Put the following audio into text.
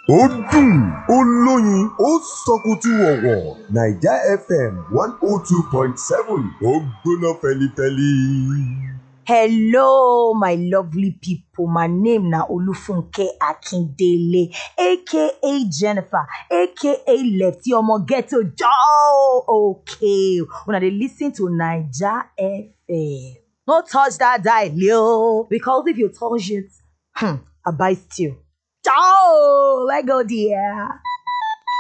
ó dùn ó lóyin ó sọkùtù ọ̀wọ̀ naija fm one oh two point seven ó gbóná fẹlifẹli. Hello, my lovely people. My name na Olufunke Akindele, aka Jennifer, aka Lefty Omo Ghetto Joe. Okay, una dey listen to Naija FM. No touch that dial, yo, because if you touch it, hmm, I bite you. Ciao, let go, dear.